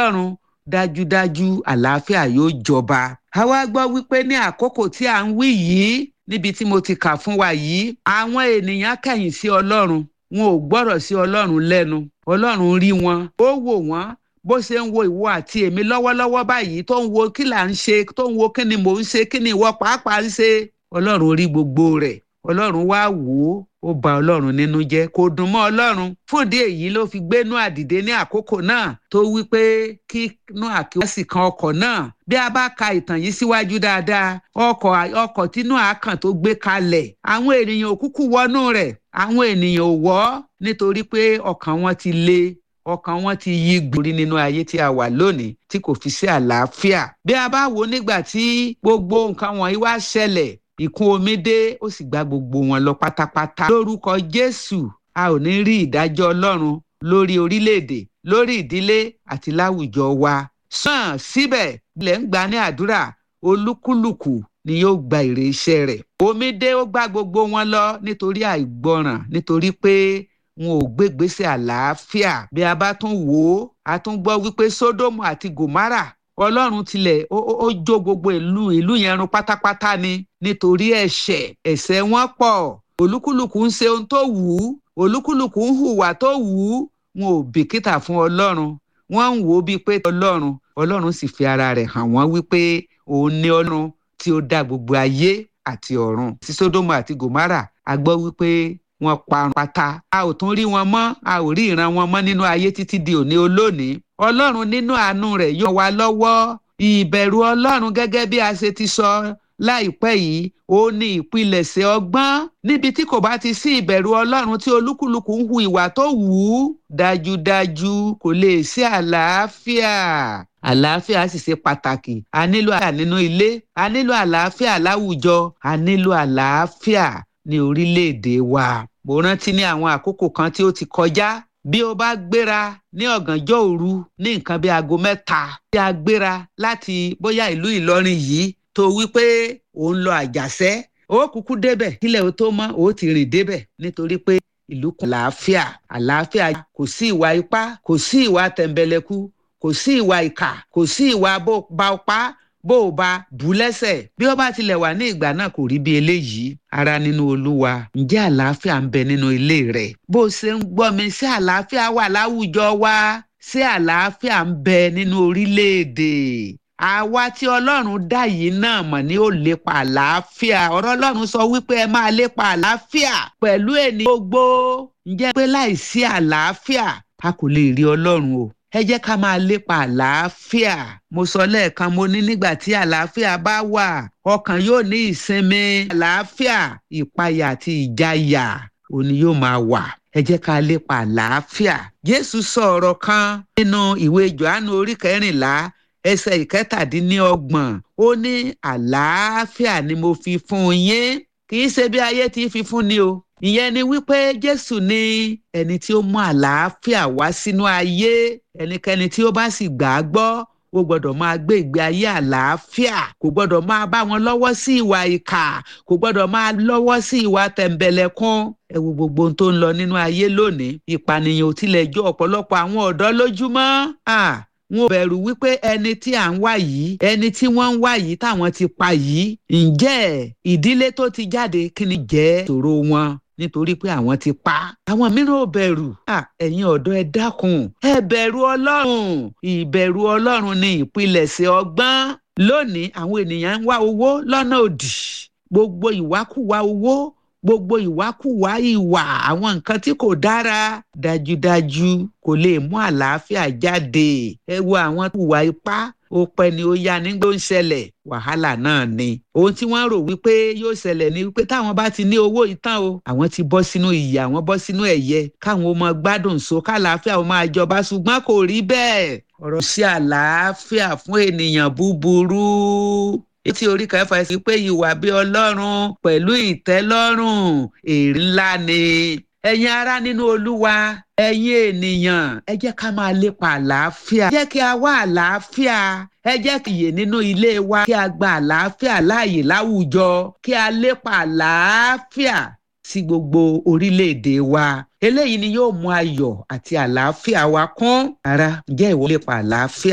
ọlọ́run dájúdájú àlàáfíà yóò jọba. a wá gbọ́ wípé ní àkókò tí à ń wí yìí níbi tí mo ti kà fún wa yìí àwọn ènìyàn kẹ̀yìn sí ọlọ́run wọn ò gbọ́rọ̀ sí ọlọ́run lẹ́nu ọlọ́run rí wọn ó wò wọ́n bó ṣe ń wo ìwọ àti èmi lọ́wọ́lọ́wọ́ báyìí tó ń wo kí là ń ṣe tó ń wo kí ni mò ń ṣe kí ni ìwọ pàápàá ń ṣe ọlọ́run rí gbogbo rẹ̀ ọlọ́run wá wò ó ó bà ọlọ́run nínú jẹ́ kò dùn mọ́ ọlọ́run fún ìdí èyí ló fi gbé Nóà dìde ní àkókò náà tó wí pé kí Nóà kí wọ́n sì kan ọkọ̀ náà bí a bá ka ìtàn yìí síwájú dáadáa ọkọ̀ ọkọ̀ tí Nóà kàn tó gbé kalẹ̀ àwọn ènìyàn ò kúkú wọnú rẹ̀ àwọn ènìyàn ò wọ̀ nítorí pé ọkàn wọn ti le ọkàn wọn ti yí gbòrí nínú ayé tí a wà lónìí tí kò fi sí àlàáfíà bí a bá wò nígbà tí gbogbo nǹkan wọ̀nyí wá ṣẹlẹ̀ ìkún omi dé ó sì gba gbogbo wọn lọ pátápátá lórúkọ Jésù a ò ní rí ìdájọ́ Ọlọ́run lórí orílẹ̀-èdè lórí ìdílé àti láwùjọ wa sàn síbẹ̀ ilẹ̀ ń gbà ní àdúrà olúkúlùkù ni yóò gba èrè iṣẹ́ rẹ̀ omi dé ó gbá gbogbo wọn lọ nítorí àìgbọràn nítorí pé wọn ò gbégbèsè àlàáfíà bí a bá tún wò ó a tún gbọ́ wípé Sódómù àti Gòmárà ọlọ́run tilẹ̀ ó jó gbogbo ìlú ìlú yẹn run pátápátá ni nítorí ẹ̀ṣẹ̀ ẹ̀ṣẹ̀ wọn pọ̀ olúkúlùkù ń ṣe ohun tó wù ú olúkúlùkù ń hùwà tó wù ú wọn ò bìkítà fún ọlọ́run wọ́n ń wò ó bíi pé ọlọ́run ọlọ́run sì fi ara rẹ̀ hàn wọ́n wípé òun ni ọlọ́run tí ó dá gbogbo ayé àti ọ̀run sí Sódómù àti Gòmárà a gbọ́ wípé wọ́n parun pátá a ò tún rí wọn mọ́ a ò rí ìran wọn mọ́ nínú ayé títí di òní olónìí ọlọ́run nínú àánú rẹ̀ yóò wá lọ́wọ́ ìbẹ̀rù ọlọ́run gẹ́gẹ́ bí a ṣe ti sọ láìpẹ́ yìí ó ní ìpilẹ̀ṣẹ̀ ọgbọ́n níbi tí kò bá ti sí ìbẹ̀rù ọlọ́run tí olúkúlùkù ń hu ìwà tó wù ú dájúdájú kò lè sí àlàáfíà àlàáfíà sì ṣe pàtàkì a nílò àlàáfíà nínú ilé a nílò àlàáfíà láwùjọ a nílò àlàáfíà ní orílẹ̀-èdè wa mo rántí ní àwọn àkókò kan tí ó ti kọjá bí o bá gbéra ní ọ̀gànjọ́ òru ní nǹkan bí aago mẹ́ta tí a gbéra láti bóyá ìlú Ìlọrin yìí tó wí pé ò ń lọ àjàṣẹ́ ó kúkú débẹ̀ kílẹ̀ ó tó mọ́ ó ti rìn débẹ̀ nítorí pé ìlú kan àlàáfíà àlàáfíà kò sí ìwà ipá kò sí ìwà tẹ̀m̀bẹ̀lẹ̀kú kò sí ìwà ìkà kò sí ìwà bó ba ọpá bó o bá bù lẹ́sẹ̀ bí ó bá tilẹ̀ wà ní ìgbà náà kò rí bí eléyìí ara nínú olúwa ǹjẹ́ àlàáfíà ń bẹ nínú ilé rẹ̀ bó o ṣe ń gbọ́ mi ṣé àlàáfíà wà láwùjọ wa ṣé àlàáfíà ń bẹ nínú orílẹ̀-èdè àwa tí ọlọ́run dá yìí náà mọ̀ ní ó lépa àlàáfíà ọ̀rọ̀ ọlọ́run sọ wípé ẹ máa lépa àlàáfíà pẹ̀lú ènìyàn gbogbo ǹjẹ́ pé láìsí àlàáfíà a kò lè rí ọlọ́run o ẹ jẹ́ ká máa lépa àlàáfíà mo sọ lẹ́ẹ̀kan mo ní nígbà tí àlàáfíà bá wà ọkàn yóò ní ìsinmi àlàáfíà ìpayà àti ìjayà òní yóò máa wà ẹ jẹ́ ká lépa àlàáfíà jésù sọ ọ̀rọ̀ kan nínú ìwé johannu orí kẹrìnlá ẹsẹ̀ ìkẹtàdínlọ́gbọ̀n ó ní àlàáfíà ni mo fi fún yín kì í ṣe bí ayé ti fi fún ni o ìyẹn ni wípé jésù ni ẹni tí ó mú àlàáfíà wá sínú ayé ẹnikẹ́ni tí ó bá sì gbà á gbọ́ ó gbọ́dọ̀ máa gbé ìgbé ayé àlàáfíà kò gbọ́dọ̀ máa bá wọn lọ́wọ́ sí ìwà ìkà kò gbọ́dọ̀ máa lọ́wọ́ sí ìwà tẹ̀m̀bẹ̀lẹ̀kún ẹ wo gbogbo ohun tó ń lọ nínú ayé lónìí ìpànìyàn ò tilẹ̀ jó ọ̀pọ̀lọpọ̀ àwọn ọ̀dọ́ lójúmọ́ wọn ò bẹ̀rù wípé ẹni tí à ń wá yìí ẹni tí wọ́n ń wá yìí táwọn ti pa yìí ǹjẹ́ ìdílé tó ti jáde kí ni jẹ́ ìṣòro wọn nítorí pé àwọn ti pa àwọn mìíràn ò bẹ̀rù ẹ̀yin ọ̀dọ́ ẹ dákun ẹ bẹ̀rù ọlọ́run ìbẹ̀rù ọlọ́run ni ìpilẹ̀ṣẹ̀ ọgbọ́n lónìí àwọn ènìyàn ń wá owó lọ́nà òdì gbogbo ìwákùwà owó gbogbo ìwákùwà ìwà àwọn nǹkan tí kò dára dájúdájú kò lè mú àlàáfíà jáde ẹ wo àwọn ìwà ipá ó pẹ́ ni ó yá nígbà ó ń ṣẹlẹ̀ wàhálà náà ni ohun tí wọ́n rò wípé yóò ṣẹlẹ̀ ni wípé táwọn bá ti ní owó ìtàn o àwọn ti bọ́ sínú ìyè àwọn bọ́ sínú ẹ̀yẹ káwọn ó máa gbádùn so kálàáfíà ó máa jọba ṣùgbọ́n kò rí bẹ́ẹ̀ ọ̀rọ̀ sí àlàáfíà fún ènìyàn búburú etí orí kẹfà sí pé ìwà bí ọlọ́run pẹ̀lú ìtẹ́lọ́rùn èrè ńlá ni ẹ̀yin ará nínú olúwa ẹ̀yin ènìyàn ẹ jẹ́ ká máa lépa àlàáfíà ẹ jẹ́ kí a wá àlàáfíà ẹ jẹ́ kí ìyè nínú ilé wa kí a gba àlàáfíà láàyè láwùjọ kí a lépa àlàáfíà sí gbogbo orílẹ̀-èdè wa eléyìí ni yóò mú ayọ̀ àti àlàáfíà wa kún ara ǹjẹ́ ìwọ lépa àlàáfíà.